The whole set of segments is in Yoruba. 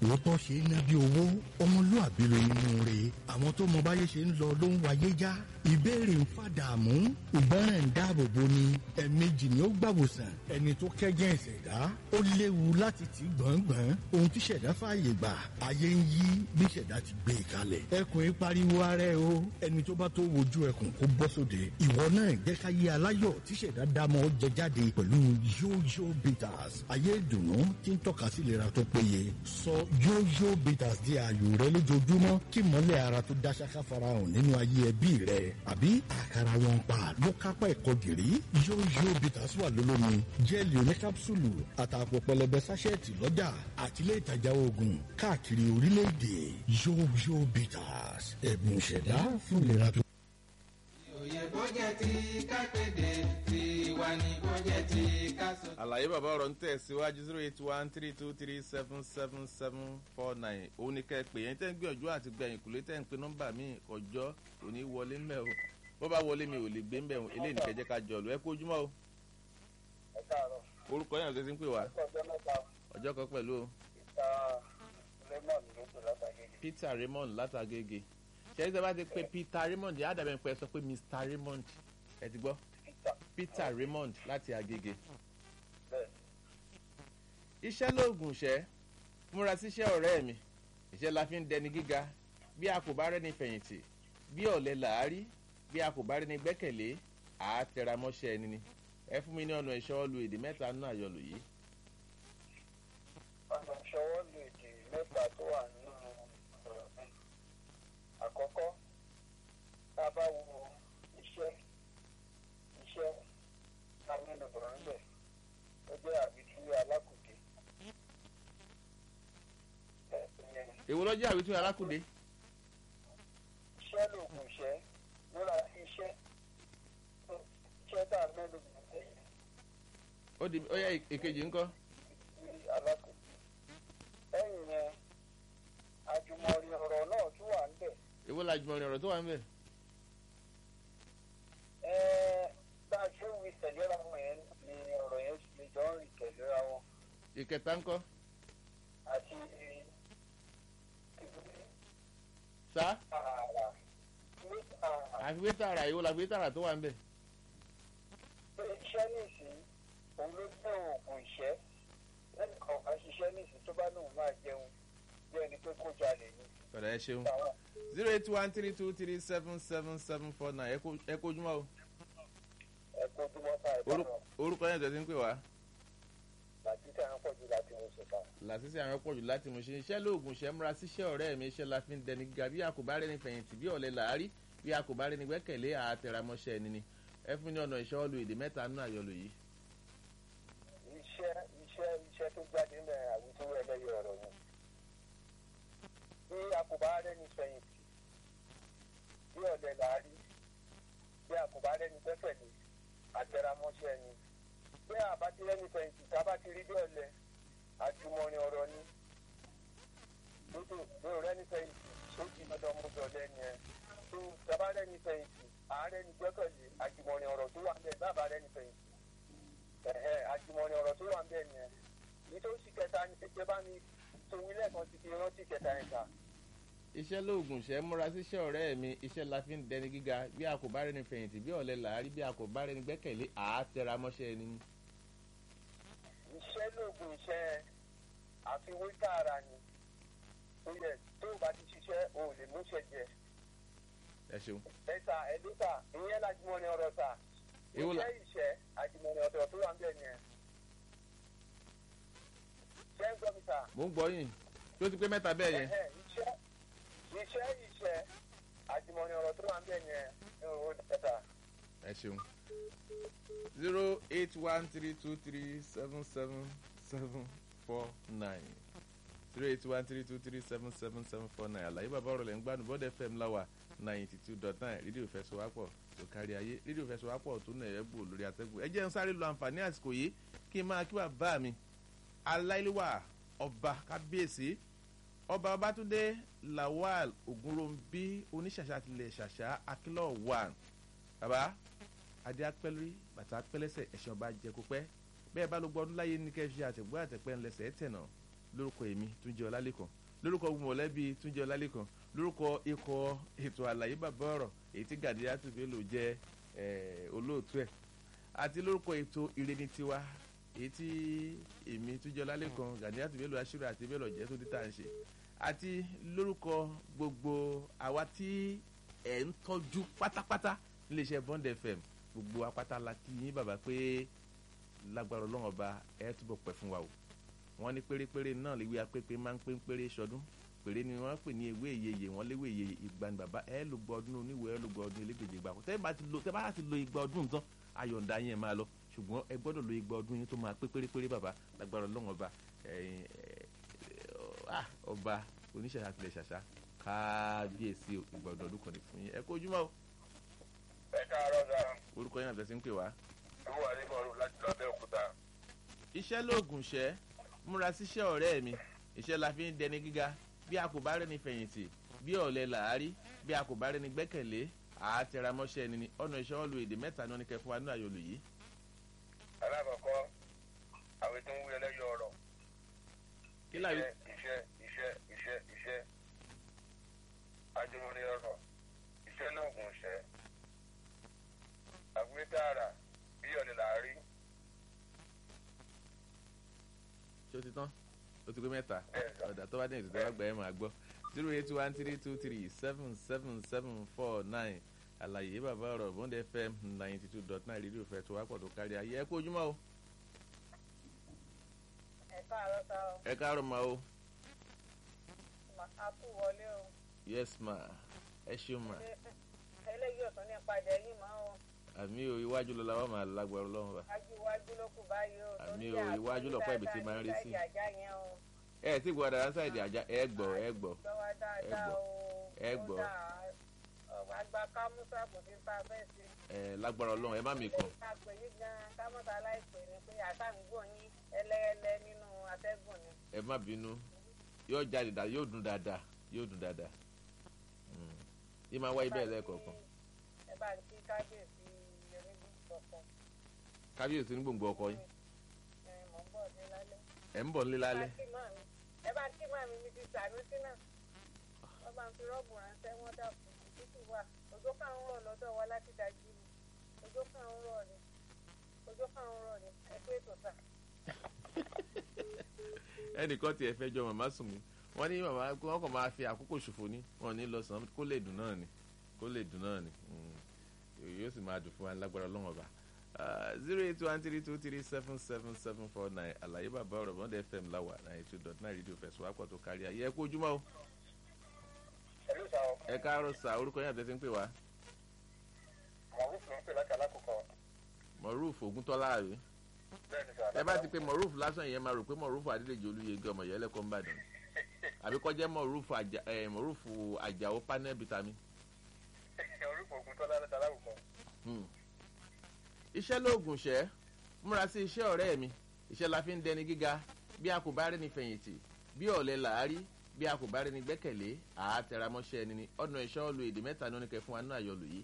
òótọ́ ṣe é ná bí owó ọmọlúàbí ló nínú rẹ̀ àwọn tó mọ báyé ṣe ń lọ ló ń wáyé já ìbéèrè ń fàdààmú ìgbọràn ń dáàbò bo ni ẹ̀ẹ̀mejì ni ó gbàwòsàn ẹni tó kẹ́gẹ́ ìṣẹ̀dá ó léwu láti tì gbọ̀ngbọ̀n ohun tí ṣẹ̀dá fààyè gbà ayé ń yí bí ṣẹ̀dá ti gbé e kalẹ̀ ẹkùn yìí pariwo ara ẹ o ẹni tó bá tó wojú ẹkùn kó bọ́ sóde ìwọ náà jẹ́ ká yé aláyọ̀ tí ṣẹ̀dá dámọ̀ jẹ jáde pẹ̀lú yóyó bitters ayé ìdùnnú tí ń tọ́ka sí ìlera tó péye sọ yóyó bitters di ààyò rẹ lójoojúmọ́ kí mọ́lẹ̀ ara tó dá ṣáká farahàn nínú ayé ẹbí rẹ àbí àkàrà wọn pa ló kápá ẹ̀kọ́ gìrì yóyó bitters wà lólómi jẹ́ẹ̀lì oníkápsùlù àtàpọ̀ pẹlẹbẹ sáṣẹ́ẹ̀tì lọ́jà àtìlẹ́ ìtajà oògùn káàkiri orílẹ̀-èdè yóyó bitters ẹ̀bùn ìṣẹ̀dá fún ìlera tó. òye bó jẹ́ ti ká kéde tiwa ni bó jẹ́ ti ká sọ. àlàyé bàbá ọ̀rọ̀ ń tẹ̀síwájú zero eight one three two three seven seven seven four nine òun ni kẹ́ ẹ pè yẹn tẹ́ ń gbìyànjú àti gbẹ̀yìn kùlé tẹ́ ń pe nọ́mbà mi ọjọ́ kò ní wọlé ńbẹ̀ o bó bá wọlé mi ò lè gbé ńbẹ̀ o eléyìí nìkẹ́ jẹ́ ká jọ lọ ẹ kú ojúmọ́ o ẹ káàárọ̀ orúkọ yẹn àti ẹsẹ̀ ń pè wá ọjọ́ mẹ́ta ọjọ́ kan pẹ̀lú o ìta lemon ló tó látàgé peter raymond látàgége ṣẹ́yìn tí a bá ti pe peter raymond yá dàbẹ̀ pé ẹ sọ pé mr raymond ẹ ti gbọ́ peter peter raymond láti agége bẹ́ẹ̀ iṣẹ́ lóògùn ṣẹ́ múra síṣẹ́ ọ̀rẹ́ mi iṣẹ́ la fi ń dẹni gíga bí a kò bá rẹ́ni fẹ̀yìntì bí ọ̀lẹ làárí bí a kò bá rẹ́ni gbẹ́kẹ̀lé àá tẹra mọ́ṣẹ́ ẹni ni ẹ fún mi ní ọ̀nà ìṣọ́ lu èdè mẹ́ta nínú àyọlò yìí ọ̀nà ìṣọwọ́ lu èdè mẹ́ta tó wà nínú ọ̀rọ̀ mi àkọ́kọ́ tá a bá wo iṣẹ́ iṣẹ́ tá a mẹ́nu bọ̀rọ̀ ńbẹ̀ ó jẹ́ àbítú alákùdé ẹ̀ ìyẹn èwo ló jẹ́ àwítú alákùdé iṣẹ́ lòògùn iṣẹ́ múra iṣẹ́ iṣẹ́ tá a mẹ́nu bọ̀rọ̀ ńbẹ̀ ó di ó yẹ èkejì ńkọ́ sí alákòóso lẹ́yìn yẹn àjùmọ̀rin ọ̀rọ̀ náà tún wà níbẹ̀ èwo la jùmọ̀ ọ̀rọ̀ tó wà ń bẹ̀ ẹ́ẹ́ bá a ṣe ń wí tẹ̀léra wọn yẹn ni ọ̀rọ̀ yẹn lè jọ ń rìn tẹ̀léra wọn ìkẹta ńkọ́ àti sá ààrà ní ààrà àfi wé tààrà èwo la fi wé tààrà tó wà ń bẹ̀ pé iṣẹ́ nìsín òun ló gbé oògùn ìṣẹ́ lẹ́nu kan bá ṣiṣẹ́ nìsín tó bá lóun máa jẹun bí ẹni pé kó jalè ni ọ̀dà ẹ ṣeun àwọn zero eight one three two three seven seven seven four nine ẹ kó- ẹ kó ojúmọ́ o ẹ̀kọ́ tó wọ́n ta ẹ̀kọ́ Orú- náà orúkọ yẹn tẹ̀sí ń pè wá láti tẹ̀ wọ́n pọ̀ jù láti wọ́n ṣe ta. làṣìṣe àwọn pọ̀jù láti mú ṣe iṣẹ́ lóògùn ṣẹ́ múra síṣẹ́ ọ̀rẹ́ mi iṣẹ́ la fi ń dẹni gíga bí a kò bá rẹni fẹ̀yìntì bí ọ̀lẹ làárí bí a kò bá rẹni gbẹ́kẹ̀lé àtẹ̀ramọ́ṣẹ́ ẹni ni ẹ fún ní ọ̀nà ìṣọ́ lu èdè mẹ́ta nínú àyọlò yìí iṣẹ́ iṣẹ́ iṣẹ́ tó jáde ń bẹ̀rẹ̀ àwùjọ ẹlẹ́yẹ ọ̀rọ̀ ni. bí a kò bá rẹ́ni fẹ̀yìntì bí ọ̀dẹ̀ làárí bí a kò bá rẹ́ni gbẹ́kẹ̀lé àtẹramọ́ṣẹ́ ni. bí a bá ti rẹ́ni fẹ̀yìntì tá a bá ti rí bí ọ̀lẹ àjùmọ̀rin ọ̀rọ̀ ni. lódò bí o rẹ́ni fẹ̀yìntì tó ti dandan mú bí ọ̀lẹ ni ẹ. tó tá a bá rẹ́ni fẹ̀yìntì àárẹ̀ ni gbẹ́kẹ̀lé àjùmọ̀rin ọ̀rọ̀ tó wà ń bẹ̀ bá a bá rẹ́ni fẹ̀yìntì ẹ̀hẹ́ àjùmọ̀ni ọ̀rọ̀ tó wà ń bẹ̀ nìyẹn nítòsí kẹta ni pé bá mi tòun lẹ́ẹ̀kan ti fi rántí kẹta yẹn kà iṣẹ́ lóògùn ṣẹ́ múra síṣẹ́ ọ̀rẹ́ mi iṣẹ́ la fi ń dẹni gíga bí a kò bá rẹni fẹ̀yìntì bí ọ̀lẹ làárí bí a kò bá rẹni gbẹ́kẹ̀lé àtẹ̀ramọ́ṣẹ́ ẹni ni iṣẹ́ lóògùn iṣẹ́ àfiwé tààrà ni tó yẹ tó o bá ti ṣiṣẹ́ o ò lè múṣẹ jẹ ẹ ṣeun ẹ̀ta ẹ̀dẹ́ta ìyẹn lájùmọ̀ni ọ̀rọ̀ ta Èwo la- iṣẹ́ ìṣẹ́ àjùmọ̀ni ọ̀rọ̀ tó wà ń bẹ̀ nìyẹn ṣẹ́ ń gbọ́ mi ta. mò ń gbọ́ yìí tó ti pé mẹ́ta bẹ́ẹ̀ yẹn Ẹ̀hẹ́, iṣẹ́ iṣẹ́ iṣẹ́ àjùmọ̀ni ọ̀rọ̀ tó wà ń bẹ̀ yẹn ní owó dẹ́ta. ẹ ṣeun zero eight one three two three seven seven seven four nine zero eight one three two three seven seven seven four nine àlàyé bàbá ọ̀rọ̀ lẹ̀ ń gbádùn bọ́dẹ̀ fm láwà ninety two dot nine rédíò fẹsọ̀wápọ̀ tó kárí ayé rédíò fẹsọ̀wápọ̀ tó nà ẹ̀ gbò lórí atẹ́gùn ẹ jẹ́ ń sáré lo àǹfààní àsìkò yìí kí n máa kí bàbá mi aláìléwà ọba kábíyèsí ọba ọbátúndé lawal ogunrombi oníṣàṣà tilẹ̀ ṣàṣà akílọ̀ one bàbá adé apẹ́lórí bàtà apẹ́lẹ́sẹ̀ ẹ̀sìn ọba jẹ́kópẹ́ bẹ́ẹ̀ bá ló gbọ́ ọdún láyé ní kẹ́ fi àtẹ̀gbọ́ àtẹ̀pẹ́ ńlẹsẹ̀ tẹ̀nà lórúkọ èmi túnjẹ ọlálẹ́kan lórúkọ mọ̀lẹ́bí túnjẹ ọlálẹ́kan lórúkọ ikọ̀ ètò àlàyé bàbá ọ̀rọ̀ èyí tí gàdíyàtú bello jẹ́ eh, olóòtú ẹ̀ àti lórúkọ ètò ìreni tiwa èyí tí èmi túnjẹ ọlálẹ́kan gàdíyàtú bello aṣírò àti bello jẹ́ tó dé tá à ń ṣe àti lórúkọ gbogbo àwa tí ẹ̀ ń tọ́jú pátápátá níléeṣẹ́ bond fm gbogbo apáta la kí yín bàbá pé lágbára ọlọ́run ọba ẹ̀ túbọ̀ pẹ́ fún wa o wọ́n ní pérépéré náà léwé apépé máa ń pé péré sọdún péré ni wọ́n pè ní ewé ìyeyè wọ́n léwé ìyeyè ìgbà ni bàbá ẹ̀ ló gbọ́ ọdún oníwèé ẹ̀ ló gbọ́ ọdún elégbèjì gbà kó tẹ́ bá ti lo tẹ́ bá ti lo igba ọdún tán ayọ̀ǹda yẹn máa lọ ṣùgbọ́n ẹ gbọ́dọ̀ lo igba ọdún yín tó máa pé pérépéré bàbá lágbára ọlọ́run ọba ẹ̀yin, ẹ̀, ah, ọba oníṣẹ̀ṣà tilẹ̀ ṣàṣà kábíyèsí o, ìgbà ọdún ọdún kan ní fún yín ẹ kó ojúmọ́ o ẹ káàárọ̀ sáà orúkọ yín àtẹ̀sí ń pè wá. ìwọ àdébọ̀rù láti lọ́bẹ̀ òkúta. iṣẹ́ lóògùn ṣẹ́ múra síṣẹ́ ọ̀rẹ́ mi iṣẹ́ la fi ń dẹni gíga bí a kò bá rẹni fẹ̀yìntì bí ọ̀lẹ làárí bí a kò bá rẹni gbẹ́kẹ̀lé àátẹramọ́ṣẹ́ ẹni ni ọ̀nà iṣẹ́ wọn lu èdè mẹ́ta náà ní kẹfún wa ní àyọlò yìí. alákọ̀ọ́kọ́ àwọn tó ń wí ẹlẹ́yọ̀ ọ̀rọ̀ kí láyé iṣẹ́ iṣẹ́ iṣẹ́ iṣẹ́ ajumuni ọ̀rọ̀ iṣẹ́ lóògùn ṣẹ́ àgbétàrà bí ọ̀lẹ̀ làárí ṣé o ti tán o ti pé mẹ́ta bẹ́ẹ̀ sọ. ọ̀dà tó bá dé ìtòtò àgbà ẹ̀ máa gbọ́ zero eight one three two three seven seven seven four nine àlàyé bàbá ọ̀rọ̀ bond fm ninety two dot nine rédíò fẹ́ tó wá pọ̀ tó kárí ayé ẹ kú ojúmọ́ o ẹ káàárọ̀ sá o ẹ káàárọ̀ ma o a kú wọlé o yes ma ẹ ṣeun ma Ilé- eléyìí ò tún ní padà yìí mọ́ o àmì o iwájú ló la wà máa lágbára ọlọ́run wa wájú iwájú ló kù báyìí o Àmì torí o, àpò iwájú lọ̀pọ̀ ibi tí dáadáa máa ń rí ní sí. sáìdì àjà yẹn o ẹ tí gbọ́ dára sáìdì àjà ẹ gbọ́ ẹ gbọ́ gbọ́ wá dáadáa gbọ́. o Ẹ gbọ́. àgbà kámúsà kò sí ta bẹ́ẹ̀ sí. ẹ lágbára ọlọ́run ẹ má mi kàn a pè yí gan kámọ́tà aláìpẹ́ ni pé àtàǹgbò yín ẹlẹ́ẹlẹ́ nínú atẹ́gùn ni. ẹ má bínú yóò jáde dáadáa yóò dùn dáadáa yóò dùn dáadáa Mm. yìí máa wáyé bẹ́ẹ̀ lẹ́ẹ̀kọ̀ọ̀kan ẹ bá ń kí kábíyèsí onígbò kọ̀ọ̀kan kábíyèsí ní gbòǹgbò ọkọ yín ẹ mọ̀ ń bọ̀ ní lálẹ́. ẹ ń bọ̀ nílé lálẹ́ ẹ bá kí màmí mi ti sànúsí náà wọ́n bá ń fi rọ́ọ̀bù ránṣẹ́ wọ́n dàpọ̀ títí wà òjò kan ń rọ̀ lọ́dọ̀ wa láti dájú ni òjò kan ń rọ̀ ni òjò kan ń rọ̀ ni ẹ pé ètò sà. ẹnìkan tiẹ̀ fẹ́ jọ màmá sùn mí wọ́n ní màmá wọ́n kàn máa fi àkókò ṣòfò ní wọn ò ní lọ sàn kó lè dùn náà ni kó lè dùn náà ni Mm. yóò sì máa dùn fún wa lágbára ọlọ́run ọba zero eight one three two three seven seven seven four nine àlàyé bàbá ọ̀rọ̀ bọ́ndẹ̀ fm láwà ninety two dot nine rédíò fẹ̀sùn wá pọ̀ tó kárí ayé ẹ kú ojúmọ́ o ẹ̀lú sá o ẹ káàárọ̀ sà orúkọ yín àtẹ̀sí ń pè wá màrúf ló ń pè láti alákòókò mọ̀rúfù ògúntọ́lá àbí bẹ́ẹ̀ ni sá. ẹ bá ti pe mọ̀rúfù lásán yẹn máa rò pé mọ̀rúfù adédèjì olúyege ọmọ yẹn lẹ́kọ̀ọ́ ń bàdàn àbí kọjá mọ̀rúfù àjà ẹ̀ mọ̀rúfù àjàó panel vitamin. orúkọ ogun tọ́lá láti alákòókò. Hmm. iṣẹ́ lóògùn ṣẹ́ múra sí iṣẹ́ ọ̀rẹ́ mi iṣẹ́ la fi ń dẹni gíga bí a kò bá rẹ́ni fẹ̀yìntì bí ọ̀lẹ làárí bí a kò bá rẹ́ni gbẹ́kẹ̀lé àátẹramọ́ṣẹ́ ẹni ni ọ̀nà ìṣọ́ ọ̀lù èdè mẹ́ta ní oníkẹ́ fún wa náà yọlù yìí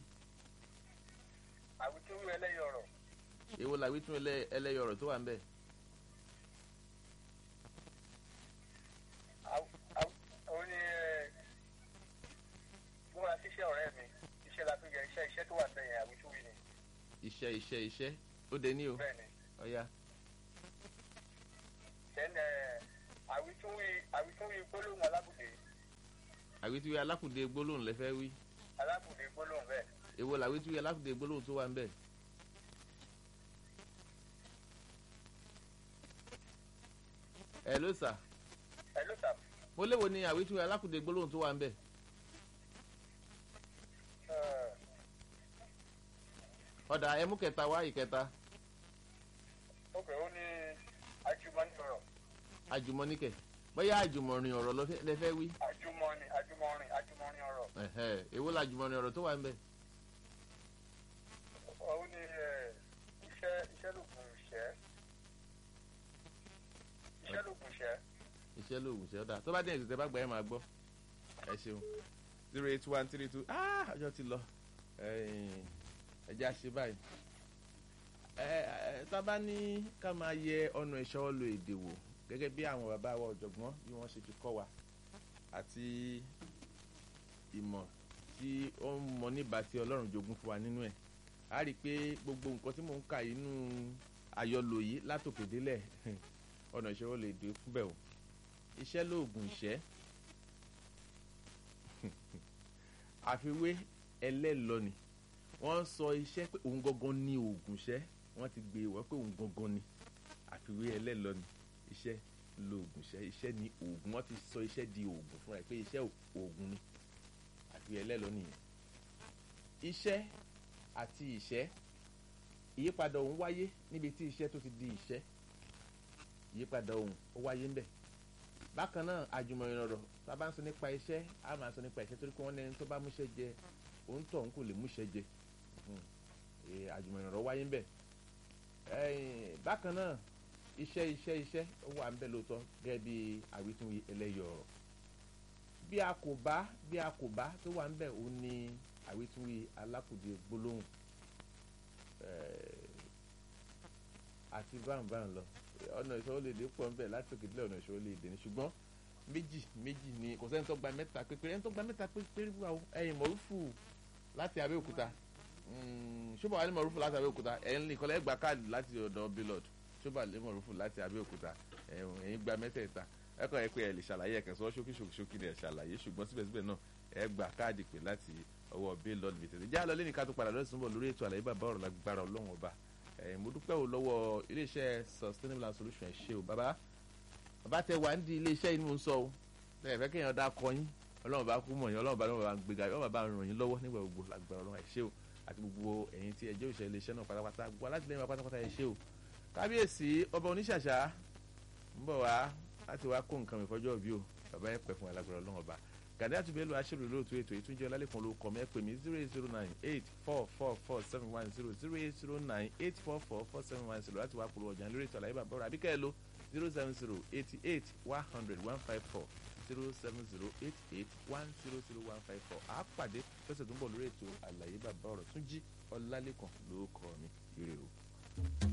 àwùjọ wí ẹlẹ́yọ̀ ọ̀rọ̀ èwo làwí tún ẹlẹ́- ẹlẹ́yọ ọ̀rọ̀ tó wà ń bẹ̀ ó ní ẹ múra síṣẹ́ ọ̀rẹ́ mi iṣẹ́ la fi yẹ iṣẹ́ iṣẹ́ tó wà bẹ́ẹ̀ yẹn àwùjọ wí ni iṣẹ́ iṣẹ́ iṣẹ́ ó dé ní o bẹ́ẹ̀ ni. ọ̀ya then àwùjọ wí àwùjọ wí gbólóhùn alábùdé àwítúwé alákùdé gbólóhùn lẹ́fẹ́ wí alábùdé gbólóhùn bẹ́ẹ̀ èwo làwítúwé alákùdé gbólóhùn tó wà ń bẹ̀ ẹ ló sà ẹ ló sà mo léwo ni àwítúwé alákùdé gbólóhùn tó wà ń bẹ̀ ọ̀dà ẹmú kẹta wá ìkẹta ok ó ní ajumani ọ̀rọ̀ àjùmọ̀níkẹ̀ bóyá àjùmọ̀rin ọ̀rọ̀ lọ fẹ́- lẹ́fẹ́ wí ajumani ajumọrin ajumọrin ọ̀rọ̀ ẹ̀hẹ́, èwo làjùmọ̀rin ọ̀rọ̀ tó wà ń bẹ̀ ó ní ẹ, iṣẹ́ iṣẹ́ lògùn ìṣẹ́ iṣẹ́ lògùn ìṣẹ́ iṣẹ́ lóògùn ṣe ọ̀dà tó bá dé ìṣẹ̀tẹ̀ bá gbà ẹ̀ máa gbọ́ ẹ ṣeun zero eight one three two ah ọjọ́ ti lọ ẹ̀yìn, ẹ jẹ́ àṣẹ báyìí ẹ ẹ tá a bá ní ká máa yẹ ọ̀nà ìṣọ́ lo èdè wò gẹ́gẹ́ bí àwọn bàbá wa ọ̀jọ̀gbọ́n bí wọ́n ṣe fi kọ́ wa àti ìmọ̀ tí ó ń mọ níbà tí ọlọ́run jogún fún wa nínú ẹ̀ a rí i pé gbogbo nǹkan tí mò ń kà inú àyọlò yìí látòkè délẹ̀ ọ̀nà ìṣòro lè dé fúnbẹ̀ o iṣẹ́ lóògùn ìṣẹ́ àfiwé ẹlẹ́lọ́ni wọ́n sọ iṣẹ́ pé òun gangan ní oògùn iṣẹ́ wọ́n ti gbé wọ́n pé òun gangan ni àfiwé ẹlẹ́lọ́ni iṣẹ́ lóògùn iṣẹ́ iṣẹ́ ní oògùn wọ́n ti sọ iṣẹ́ di oògùn fúnra ẹ̀ pé iṣẹ́ oògùn ni àfiwé ẹlẹ́lọ́ni yẹn iṣẹ́ àti ìṣẹ́ ìyípadà òun wáyé níbi tí iṣẹ́ tó ti di ìṣẹ́ ìyípadà òun ó wáyé ńbẹ̀ bákan náà àjùmọ̀ ìrọ̀rọ̀ tá a bá ń sọ nípa iṣẹ́ a máa sọ nípa iṣẹ́ torí pé wọ́n lẹ́ni tó bá múṣẹ́ jẹ òun tọ̀ òun kò lè múṣẹ́ jẹ àjùmọ̀ ìrọ̀rọ̀ wáyé ńbẹ̀ bákan náà iṣẹ́ iṣẹ́ iṣẹ́ ó wà ńbẹ̀ lóòótọ́ gẹ́gẹ́ bí àwítúnwí ẹlẹ́yọ̀ ọ̀rọ̀ bí a kò bá bí a kò bá tó wà ńbẹ̀ òun ni àwítúnwí alákùdé gbólóhùn àti báńbáń lọ ọ̀nà ìṣòro lè dé pọ̀ ńbẹ̀ láti òkè dílé ọ̀nà ìṣòro lè dé ní ṣùgbọ́n méjì méjì ni kò sẹ́ni tó gba mẹ́ta pépéré ẹni tó gba mẹ́ta pépéré wà ó ẹ̀yìn mọ̀rúfù láti Abẹ́òkúta ṣọ́bà wà ní mọ̀rúfù láti Abẹ́òkúta ẹ̀yìn nìkan gba káàdì láti ọ̀dọ̀ bílọ̀d ṣọ́bà lé mọ̀rúfù láti Abẹ́òkúta ẹ̀yìn gba mẹ́tẹ̀ẹ̀ta ẹ̀kọ́ ẹ̀ pé ẹ̀ lè ṣàlàyé ẹ̀kẹ́ sọ ṣókí ṣókí ni ẹ̀ ṣàlàyé ṣùgbọ́n síbẹ̀síbẹ̀ náà ẹ̀ gba káàdì pé láti ọwọ́ bílọ̀d bìtẹ̀tẹ̀ já lọ lẹ́ni ká tó padà lọ́sùn bọ̀ lórí ètò àlàyé bàbá ọ̀rọ̀ lágbára ọlọ́run ọba mo dúpẹ́ o lọ́wọ́ iléeṣẹ́ sustainable and solution ẹ̀ ṣe o bàbá bàbá tẹ wà ní iléeṣẹ́ yìí ni mo ń sọ o ẹ fẹ́ kéèyàn dá kọ yín ọlọ́run bá kú mọ̀ yín ọlọ́run bá lọ́wọ́ bá gbéga ọlọ́run bá ràn yín lọ́wọ́ nígbà gbogbo lágbára ọlọ́run ẹ̀ ṣe o àti gbogbo ẹ̀yin tí ẹjẹ́ òṣèlú iléeṣẹ́ náà pátápátá gbogbo alátìlẹ́yìn wa pátápátá ẹ̀ ṣe o kábíyèsí ọba oníṣàṣà ń bọ̀ wá láti wá kó nǹkan mi fọjọ́ bí o bàbá ẹ̀ pẹ̀ fún alágbára ọlọ́run ọba gàdé àtúbẹ̀lú aṣèlú lóòótọ́ ètò ìtúnjẹ ọlálẹ́kan ló kọ́ mi ẹ pè mí zero eight zero nine eight four four four seven one zero zero eight zero nine eight four four four seven one zero láti wá polówó ọjà lórí ètò àlàyé bàbá ọ̀rọ̀ àbíkẹ́ ẹ lo zero seven zero eighty eight one hundred one five four zero seven zero eight eight one zero zero one five four àápàdé lọ́sẹ̀ tó ń bọ̀ lórí ètò àlàyé bàbá ọ̀rọ̀ tún jí ọlálẹ́kan ló kọ́ mi ire o.